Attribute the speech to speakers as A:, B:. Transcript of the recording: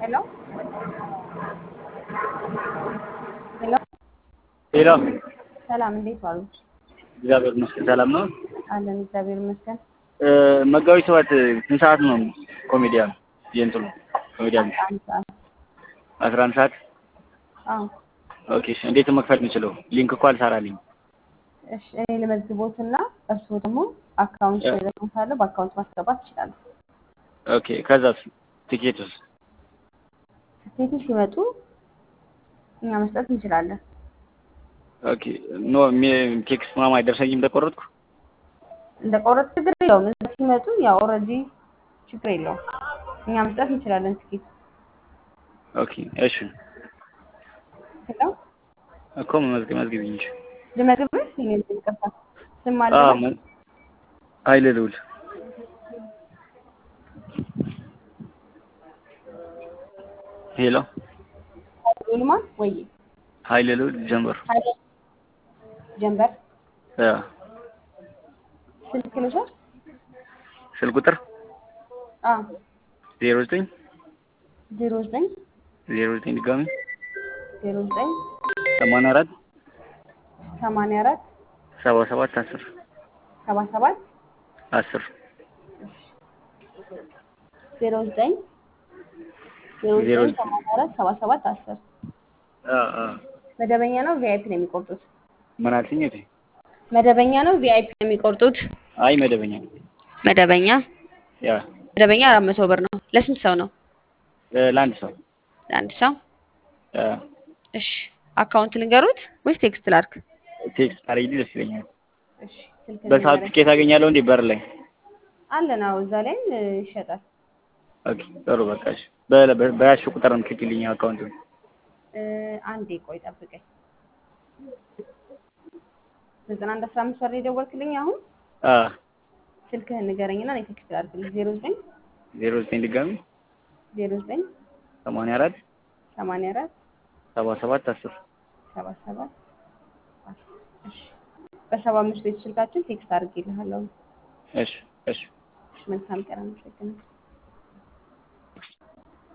A: Hello? ሄሎ
B: ሄሎ
A: ሰላም፣ እንዴት ዋሉ?
B: እግዚአብሔር ይመስገን ሰላም ነው።
A: አለን እግዚአብሔር ይመስገን።
B: መጋቢት ሰባት ስንት ሰዓት ነው ኮሜዲያን የእንትኑ ኮሜዲያን
A: አንድ ሰዓት።
B: አስራ አንድ ሰዓት
A: አዎ
B: ኦኬ እሺ እንዴት ነው መክፈል የምችለው ሊንክ እኮ አልሰራልኝ
A: እሺ፣ እኔ ልመዝግቦትና እርስዎ ደግሞ አካውንት ደግሞ ካለ በአካውንት ማስገባት ይችላሉ።
B: ኦኬ ከዛስ ቲኬቱስ
A: ትኬቱ ሲመጡ እኛ መስጠት እንችላለን።
B: ኦኬ ኖ ቴክስት ምናምን አይደርሰኝም እንደቆረጥኩ
A: እንደ ቆረጥ ችግር የለውም። እዛ ሲመጡ ያው ኦልሬዲ ችግር የለውም። እኛ መስጠት እንችላለን ትኬት።
B: ኦኬ እሺ
A: ሄሎ
B: እኮ መመዝገብ መዝግቢኝ እንጂ
A: ልመግብህ? እኔ ይቅርታ ስም አለ
B: አዎ መ- ኃይለ ልዑል ሄሎ
A: ልማት ወይ
B: ኃይለ ልዑል ጀንበር
A: ኃይለ ጀንበር
B: ያ
A: ስልክ ልውሰድ?
B: ስልክ ቁጥር
A: አዎ
B: ዜሮ ዘጠኝ
A: ዜሮ ዘጠኝ
B: ዜሮ ዘጠኝ ድጋሚ
A: ዜሮ ዘጠኝ
B: ሰማንያ አራት
A: ሰማንያ አራት
B: ሰባ ሰባት አስር
A: ሰባ ሰባት
B: አስር
A: ዜሮ ዘጠኝ ዜሮ
B: ዜሮ
A: ዘጠኝ ሰማንያ አራት ሰባ ሰባት አስር መደበኛ ነው ቪአይፒ ነው የሚቆርጡት?
B: ምን አልሽኝ? እቴ
A: መደበኛ ነው ቪአይፒ ነው የሚቆርጡት?
B: አይ መደበኛ ነው።
A: መደበኛ
B: ያ
A: መደበኛ አራት መቶ ብር ነው። ለስንት ሰው ነው?
B: እ ለአንድ ሰው
A: ለአንድ ሰው።
B: ያ
A: እሺ አካውንት ልንገሩት ወይስ ቴክስት ላድርግ?
B: ቴክስት አድርጊልኝ ደስ ይለኛል።
A: እሺ ስልክ
B: በሰዓት
A: ልንገርህ።
B: ትኬት አገኛለሁ እንዴ በር ላይ?
A: አለን አዎ፣ እዛ ላይም እ, ይሸጣል።
B: ኦኬ ጥሩ በቃ እሺ። በ- በ- በያዝሽው ቁጥር ነው ትክክልኝ አካውንቱን
A: እ፣ አንዴ ቆይ ጠብቀኝ። ዘጠና አንድ አስራ አምስት ወር የደወልክልኝ አሁን
B: አ
A: ስልክህን ንገረኝና እኔ ቴክስት ላድርግልህ። ዜሮ ዘጠኝ
B: ዜሮ ዘጠኝ ድጋሚ
A: ዜሮ ዘጠኝ
B: ሰማንያ አራት
A: ሰማንያ አራት
B: ሰባ ሰባት አስር
A: ሰባ ሰባት አስር። እሺ በሰባ አምስት ቤት ስልካችን ቴክስት አድርጌልሃለሁ።
B: እሺ እሺ
A: እሺ መልካም ቀን፣ አመሰግናለሁ።